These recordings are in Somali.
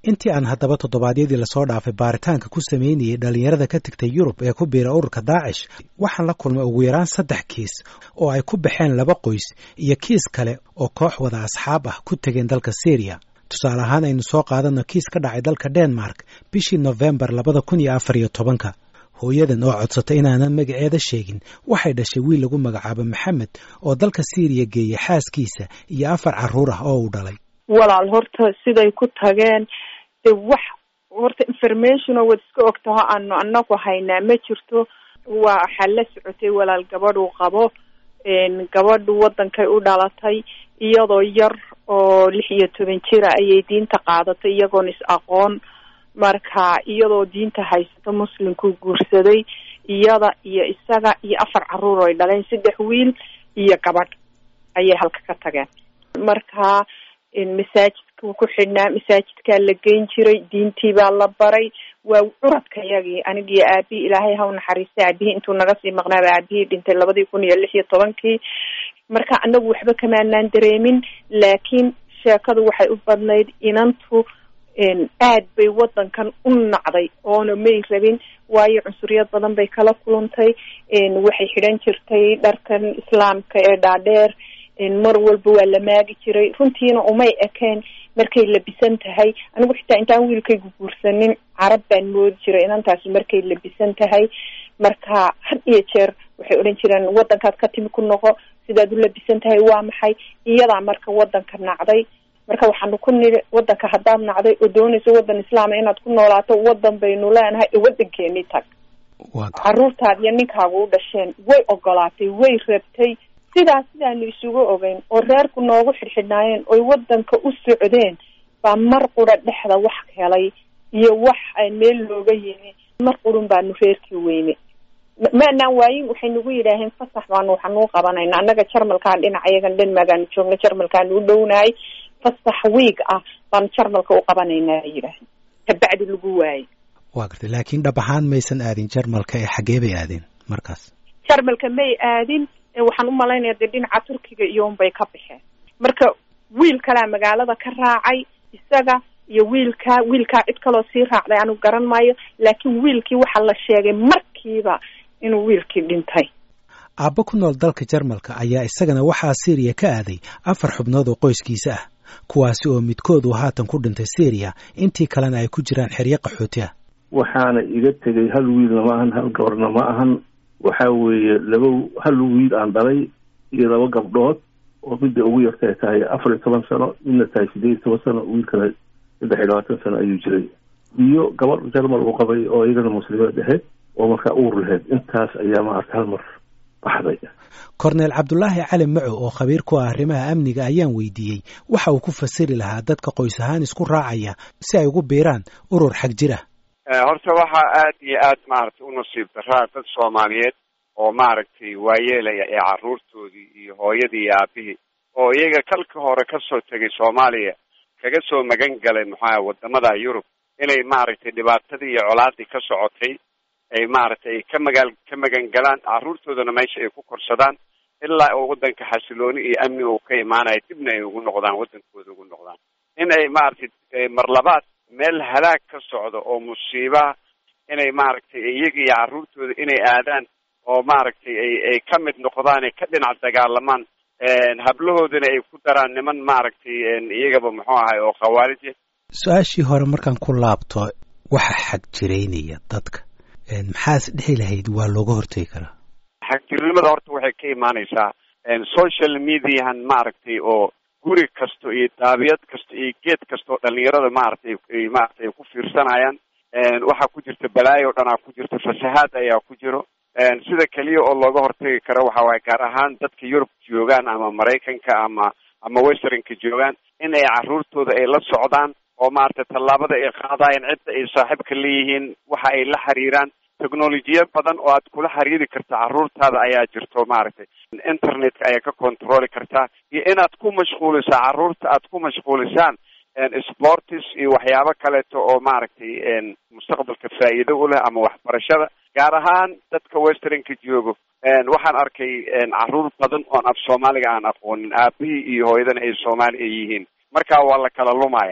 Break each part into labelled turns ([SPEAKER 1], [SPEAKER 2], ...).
[SPEAKER 1] intii aan haddaba toddobaadyadii lasoo dhaafay baaritaanka ku sameynayay dhallinyarada ka tegtay yurub ee ku biira ururka daacish waxaan la kulmay ugu yaraan saddex kiis oo ay ku baxeen laba qoys iyo kiis kale oo koox wada asxaab ah ku tegeen dalka syriya tusaale ahaan aynu soo qaadano kiis ka dhacay dalka denmark bishii nofembar labada kun iyo afar iyo tobanka hooyadan oo codsatay inaanan magaceeda sheegin waxay dhashay wiil lagu magacaabo maxamed oo dalka syriya geeyey xaaskiisa iyo afar carruur ah oo uu dhalay
[SPEAKER 2] walaal horta siday ku tageen de wax horta information oo wad iska ogtaho aanu anagu haynaa ma jirto waa waxaa la socotay walaal gabadhuu qabo gabadhu wadankay u dhalatay iyadoo yar oo lix iyo toban jira ayay diinta qaadatay iyagoon is aqoon marka iyadoo diinta haysato muslimku guursaday iyada iyo isaga iyo afar carruur oy dhaleen saddex wiil iyo gabadh ayay halka ka tageen marka masaajidkuu ku xidhnaa masaajidkaa la geyn jiray diintii baa la baray waa curadka yagii anigii aabihii ilaahay ha u naxariistay aabihii intuu naga sii maqnaaba aabihii dhintay labadii kun iyo lix iyo tobankii marka anagu waxba kamaanaan dareemin laakiin sheekadu waxay u badnayd inantu aad bay wadankan u nacday oona may rabin waayo cunsuriyad badan bay kala kulantay waxay xidhan jirtay dharkan islaamka ee dhaadheer mar walba waa la maagi jiray runtiina umay ekeen markay labisan tahay anigu xitaa intaan wiilkaygu guursanin carab baan moodi jiray inantaasi markay labisan tahay marka had iyo jeer waxay odhan jireen wadankaad ka timi ku noqo sidaad u labisan tahay waa maxay iyadaa marka wadanka nacday marka waxaanu ku nidhi wadanka haddaad nacday oo doonayso wadan islaama inaad ku noolaato wadan baynu leenahay ee wadankeeni tag carruurtaad iyo ninkaagu u dhasheen way ogolaatay way rabtay sidaas sidaanu isugu ogeyn oo reerku noogu xidhxidhnaayeen oy wadanka u socdeen baa mar qura dhexda wax helay iyo wax meel looga yimi mar qurun baanu reerkii weyne maanaan waayin waxay nagu yidhaaheen fasax baanu waxanuu qabanayna annaga jarmalkaan dhinaca iyagan dhanmaagaanu joogna jarmalkaanu u dhownahay fasax wiig ah baanu jarmalka u qabanaynaa ay yidhaaheen kabacdi lagu waayey
[SPEAKER 1] waa gartay laakiin dhab ahaan maysan aadin jarmalka ee xaggee bay aadeen markaas
[SPEAKER 2] jarmalka may aadin waxaan u malaynaya dee dhinaca turkiga iyo unbay ka baxeen marka wiil kalaa magaalada ka raacay isaga iyo wiilkaa wiilkaa cid kaloo sii raacday anigu garan maayo laakiin wiilkii waxaa la sheegay markiiba inuu wiilkii dhintay
[SPEAKER 1] aabba ku nool dalka jarmalka ayaa isagana waxaa syriya ka aaday afar xubnood oo qoyskiisa ah kuwaasi oo midkood uu haatan ku dhintay syriya intii kalena ay ku jiraan xeryo qaxooti ah
[SPEAKER 3] waxaana iga tegay hal wiilna ma ahan hal gabarna ma ahan waxa weeye laba hal wiil aan dhalay iyo laba gabdhood oo midda ugu yartay tahay afar iyo toban sano midna tahay sideed iyo toban sano wiil kale saddex iyo labaatan sano ayuu jiray iyo gabadh jarmal uu qabay oo iyagana muslimeed ahayd oo markaa uur lahayd intaas ayaa maarata hal mar baxday
[SPEAKER 1] korneel cabdulaahi cali maco oo khabiir ku ah arrimaha amniga ayaan weydiiyey waxa uu ku fasiri lahaa dadka qoys ahaan isku raacaya si ay ugu biiraan urur xag jir ah
[SPEAKER 4] horta waxaa aad iyo aad maaragtay u nasiib daraa dad soomaaliyeed oo maaragtay waayeelaya ee carruurtoodii iyo hooyadii iyo aabihii oo iyaga kalka hore kasoo tegay soomaaliya kaga soo magan galay maxaa wadamada yurub inay maaragtay dhibaatadii iyo colaadii ka socotay ay maaragtay ay ka magaal ka magan galaan carruurtoodana meesha ay ku korsadaan ilaa uu wadanka xasilooni iyo amni uu ka imaanayo dibna ay ugu noqdaan wadankooda ugu noqdaan in ay maaragtay mar labaad meel halaag ka socdo oo musiibaha inay maaragtay iyaga iyo carruurtooda inay aadaan oo maaragtay ay ay ka mid noqdaan ay ka dhinac dagaalamaan hablahoodana ay ku daraan niman maaragtay iyagaba muxuu ahay oo khawaarij
[SPEAKER 1] su-aashii hore markaan ku laabto waxa xag jiraynaya dadka maxaas dhihi lahayd waa looga hortegi karaa
[SPEAKER 4] xagjirnimada horta waxay ka imaanaysaa social mediahan maaragtay oo guri kasto iyo daabiyad kasta iyo geed kasta oo dhalinyarada maaragtay ay maaragtay ay ku fiirsanayaan waxaa ku jirta balaayo o dhanaa ku jirta fasahaad ayaa ku jiro sida keliya oo looga hortagi karo waxa waaye gaar ahaan dadka yurub joogaan ama maraykanka ama ama westernka joogaan in ay carruurtooda ay la socdaan oo maaragtay tallaabada ay qaadayan cidda ay saaxiibka leeyihiin waxa ay la xiriiraan technolojiya badan oo aad kula xiriiri karta carruurtaada ayaa jirto maaragtay internetka ayaa ka controli kartaa iyo inaad ku mashquulisaa carruurta aad ku mashquulisaan sportis iyo waxyaabo kaleeto oo maaragtay mustaqbalka faa'iido u leh ama waxbarashada gaar ahaan dadka westernka joogo waxaan arkay carruur badan oon af soomaaliga aan aqoonin aabihii iyo hooyadana ay soomaali ay yihiin marka waa la kala lumaya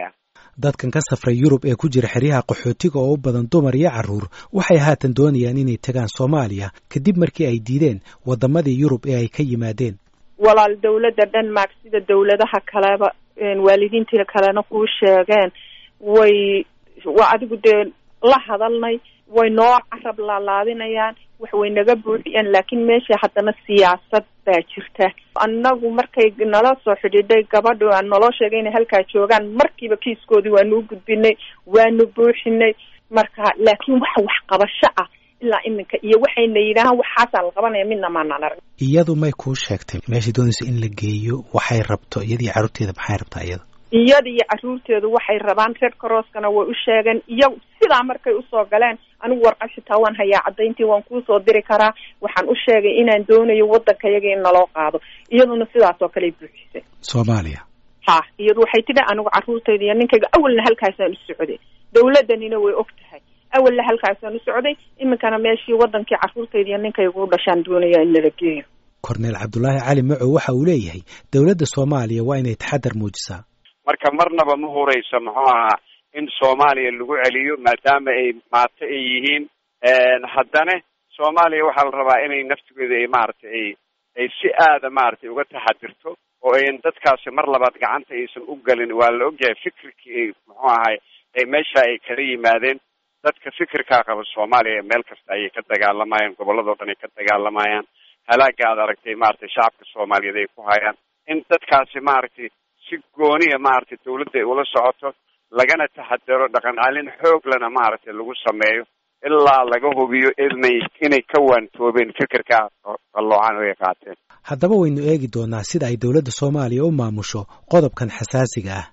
[SPEAKER 1] dadkan ka safray yurub ee ku jira xeryaha qaxootiga oo u badan dumar iyo carruur waxay haatan doonayaan inay tagaan soomaaliya kadib markii ay diideen waddamadii yurub ee ay ka yimaadeen
[SPEAKER 2] walaal dawladda denmark sida dawladaha kaleba waalidiintii kalena kuu sheegeen way waa adigu dee la hadalnay way noo carab laalaadinayaan wax way naga buuxiyeen laakiin meesha haddana siyaasad baa jirta annagu markay nala soo xidhiidhay gabadha aan naloo sheegay inay halkaa joogaan markiiba kiiskoodii waanu u gudbinay waanu buuxinay marka laakiin waxa waxqabasho ah ilaa iminka iyo waxayna yidhaahaan waxaasaa la qabanaya midna maanaan arag
[SPEAKER 1] iyadu may kuu sheegtay meeshay doonayso in la geeyo waxay rabto iyada iyo carruurteeda maxay rabtaa iyada
[SPEAKER 2] iyada iyo carruurteedu waxay rabaan red crosskana way u sheegeen iyagu sidaa markay usoo galeen anigu warqad xitaa waan hayaa caddayntii waan kuusoo diri karaa waxaan u sheegay inaan doonayo waddanka yaga in naloo qaado iyaduna sidaas oo kaley buuxisay
[SPEAKER 1] soomaaliya
[SPEAKER 2] ha iyadu waxay tidhi anigu carruurtayda iyo ninkayga awalna halkaasaan u socday dawladdanina way og tahay awalna halkaasaan u socday iminkana meeshii waddankii carruurtayda iyo ninkayga u dhashaan doonaya in nala geeyo
[SPEAKER 1] korneel cabdulaahi cali macow waxa uu leeyahay dawladda soomaaliya waa inay taxadar muujisaa
[SPEAKER 4] marka marnaba ma hurayso muxuu ahaa in soomaaliya lagu celiyo maadaama ay maato ay yihiin haddana soomaaliya waxaa la rabaa inay naftigeeda ay maaragtay ay ay si aada maaragtay uga taxadirto oo ayn dadkaasi mar labaad gacanta aysan u gelin waa la ogyahay fikirkii ay muxuu ahay ay meesha ay kala yimaadeen dadka fikirkaa qaba soomaaliya meel kasta ayay ka dagaalamayaan gobolladao dhan ay ka dagaalamayaan halaaga aad aragtay maaragtay shacabka soomaaliyeed ay ku hayaan in dadkaasi maaragtay si gooniya maaragtay dawladda ay ula socoto lagana taxadaro dhaqan celin xooglana maaragtay lagu sameeyo ilaa laga hubiyo inay inay ka waantoobeen fikirka qalloocan oo ay qaateen
[SPEAKER 1] haddaba waynu eegi doonaa sida ay dowladda soomaaliya u maamusho qodobkan xasaasiga ah